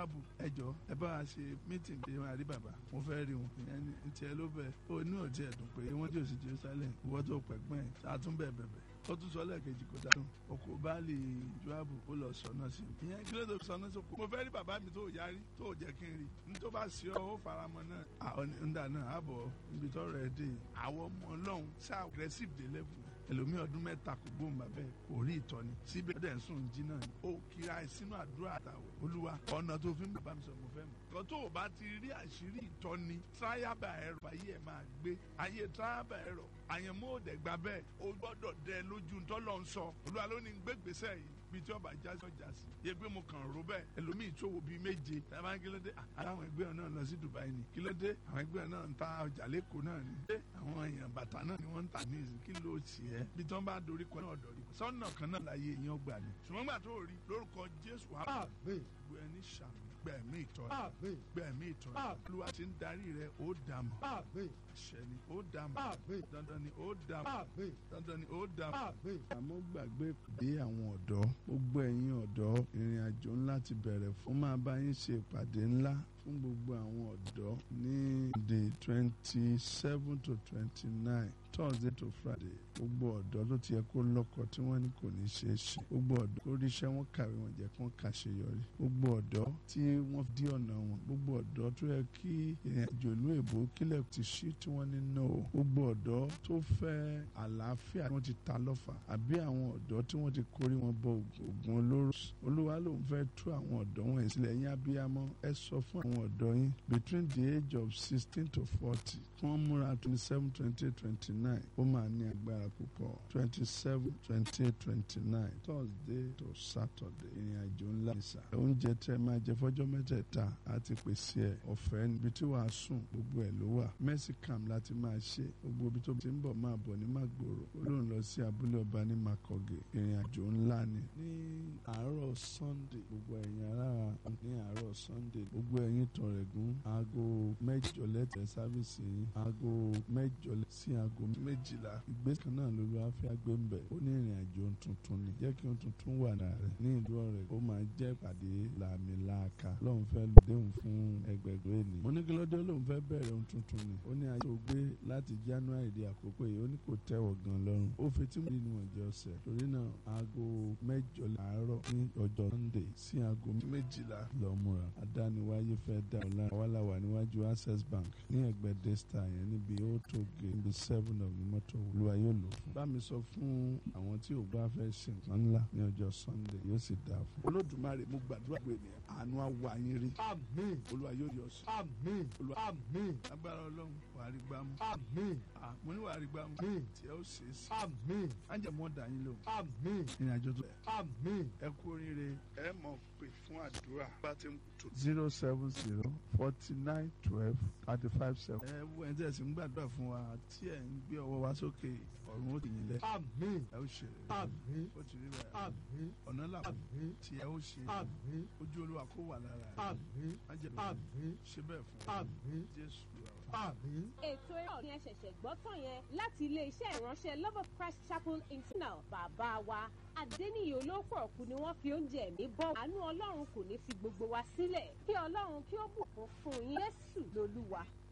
joabu ẹjọ ẹ bá wa ṣe mítìn pé wọn àrí bàbá mo fẹ́ rí wọn ìyẹn ní tiẹ̀ ló bẹ̀ ó inú ò tiẹ̀ dùn pé wọ́n jẹ́ òsì Jerusalem ìwọ́ tó pẹ̀gbọ́n ẹ̀ ṣàtúnbẹ̀ bẹ̀bẹ̀ ó tún sọ lẹ́ẹ̀kejì kó dáhùn ọkọ baálé joabu ó lọ sọnà sí i ìyẹn kí ló tó sọnà sí i mo fẹ́ rí bàbá mi tó yarí tó jẹ́ kí n rí ní tó bá sí ọ ó faramọ́ náà àwọn ńdà náà àbọ̀ ibi tó rẹ̀ dé àwọn ọmọ ọlọ́run ṣá aggressive dé level ẹlòmíì ọdún mẹ́ta kò gbóhùn bàbá ẹ̀ kò rí ìtọ́ni síbẹ̀ ọdẹ ń sùn jí náà ó kíra ẹ sínú àdúrà àtàwọ̀ olúwa ọ̀nà tó fi ń bàbá mi sọ mo fẹ́ mọ̀ kọ́ tó o bá ti rí àṣírí ìtọ́ni tíráyàbà ẹ̀rọ ayé ẹ̀ máa gbé ayé tíráyàbà ẹ̀rọ àyẹ̀mọ́ òdẹ̀ gbà bẹ́ẹ̀ o gbọ́dọ̀ dẹ lójú ntọ́lọ́ ń sọ olúwa ló ní gbégbèsè yìí bí tí ọba já sí ọjà sí yẹ pé mo kàn ró bẹ́ẹ̀ ẹlòmíì ìṣòwò bíi méje tàbá kílódé àwọn ẹgbẹ́ náà lọ sí Dubai ni kílódé àwọn ẹgbẹ́ náà ń ta ọjà lẹ́kọ̀ọ́ náà ni àwọn èèyàn bàtà náà ni wọ́n ń tà ní ìsìn kí ló ṣì ẹ́ bí tí wọ́n bá dorí kọ náà dọ̀rí sọ́nà kan náà láyé èèyàn gbà ní ṣùgbọ́n gbà tó rí lórúkọ Jésù wàá gbogbo ẹni ṣàmì gbẹ̀mí ìtọ́ni gbẹ̀mí ìtọ́ni olúwa ti ń darí rẹ ó dàmọ̀ àṣẹ ni ó dàmọ̀ dandan ni ó dàmọ̀ dandan ni ó dàmọ̀. àmọ́ gbàgbé ìpàdé àwọn ọ̀dọ́ gbogbo ẹ̀yin ọ̀dọ́ ìrìn àjò ńlá ti bẹ̀rẹ̀ fún máa bá yín ṣe ìpàdé ńlá fún gbogbo àwọn ọ̀dọ́ ní the twenty seven to twenty nine thursday to friday gbogbo ọ̀dọ́ tó ti yẹ kó lọ́kọ tí wọ́n ní kò ní ṣeé ṣe gbogbo ọ̀dọ́ tó ríṣẹ́ wọn kàwé wọn jẹ́ kó kàṣeyọrí gbogbo ọ̀dọ́ tí wọ́n dí ọ̀nà wọn gbogbo ọ̀dọ́ tó yẹ kí ìrìn àjò ìlú èbó kílẹ̀ ti ṣí tí wọ́n ní no gbogbo ọ̀dọ́ tó fẹ́ àlàáfíà tí wọ́n ti ta lọ́fà àbí àwọn ọ̀dọ́ tí wọ́n ti kórí wọn bọ ògùn olóró olúwa ló ń fẹ́ tú àwọn ọ̀dọ́ wọn sílẹ̀ yín abiyamọ ẹ sọ fún àwọn ọ̀dọ́ yín between the age of sixteen to forty kí wọ́n múra twenty seven twenty eight twenty nine ó máa ní agbára púpọ̀ twenty seven twenty eight twenty nine thursday to saturday ìrìn àjò ńlá nìsa oúnjẹ tẹ máa jẹ fọ́jọ́ mẹ́tẹ̀ẹ̀ta àti pèsè ẹ̀ ọ̀fẹ́ níbi tí wàá sùn gbogbo ẹ̀ ló wà mẹ́sìkàm láti máa ṣe gbogbo ibi tó ti ń bọ̀ máa bọ̀ ní màgbòrò olóhùn lọ sí abúlé ọba ní makọ̀gẹ̀ ìrìn àjò ńlá ni ní àárọ̀ sunday gbogbo ẹ̀yin ará ní àárọ̀ sunday gbogbo ẹ̀yin tọ̀rẹ̀gún aago mẹ́jọ lẹ́tẹ̀ sáfìsì yín aago mẹ́jọ sí aago méjìlá ìgbésẹ̀ kan náà lólu afẹ́ agbé ń bẹ̀ ó ní ìrìn àjò tuntun ni jẹ́ kí ohun tuntun wà náà rẹ̀ ní ìlú ọ̀rẹ́ ó máa jẹ́ ìpàdé làmìlàaka lóun fẹ́ lòdéhùn fún ẹgbẹ̀gbẹ̀ ènìyàn mo ní kí ló dé lóun fẹ́ bẹ̀rẹ̀ ohun tuntun ni ó ní ayé tó gbé láti january di àkókò yìí ó ní kò tẹ́wọ̀ gan lọ́rùn ó fi tí mo ní níwọ̀n jẹ́ ọ̀sẹ̀ torí náà aago mẹ́jọ àárọ̀ ní ọjọ́ sunday sí aago méjìlá lọ́múra adániwáyé fẹ́ dá ọ̀la àwàláwà níwájú access bank ní ẹgbẹ́ desta yẹn níbi ó tó gé níbi seven of the mọ́tò olúwa yóò lò fún. bá mi sọ fún àwọn tí ò bá fẹ́ ṣe nǹkan ńlá ní ọjọ́ sunday yóò sì dáa fún. olódùmarè mo gbàdúrà pé ní àánú àwọ̀ ayé rí. Àmín. olúwa yóò yọ sí. Àmín. olúwa Àmín. agbára ọlọ́run wàá rí gbámú. Àmín. Ah, mo ní wàá rí gbámú. Àmín. tí ẹ ó ṣe é sí. Àmín. ájẹmọ́ dà yín lò. Àmín. ìrìn àjò tó Àmín. ẹ kú oríire ẹ mọ̀ pé fún àdúrà bá ti ń tó. zero seven zero forty nine twelve thirty five seven. ẹ wo ẹni tí ẹ sì ń gbàdúrà fún wa tí ẹ ń gbé ọwọ́ wa sókè ọ̀run ó ti yín lẹ̀. Àmín. ẹ ó ṣe rere. Àmín. ó ti rí bẹ́ẹ̀. Àmín. ọ̀nà là Àmín. tí ẹ ó ṣe Àmín. ojú olúwa kó wà lára rẹ. Àmín. májèlé Àmín. ṣe bẹ́ẹ̀ fún wa. Àmín. jésù ló wà. Àmín. ètò ẹ̀rọ ni ẹ ṣẹ̀ṣẹ̀ gbọ́ tán yẹn láti iléeṣẹ́ ìránṣẹ́ love of christ chapel international bàbá wa adẹ́niyè olóòpọ̀ ọ̀kú ni wọ́n fi oúnjẹ ẹ̀mí bọ́ àánú ọlọ́run kò ní fi gbogbo wa sílẹ̀ kí ọlọ́run kí ó bùkún fún yín jésù lolúwa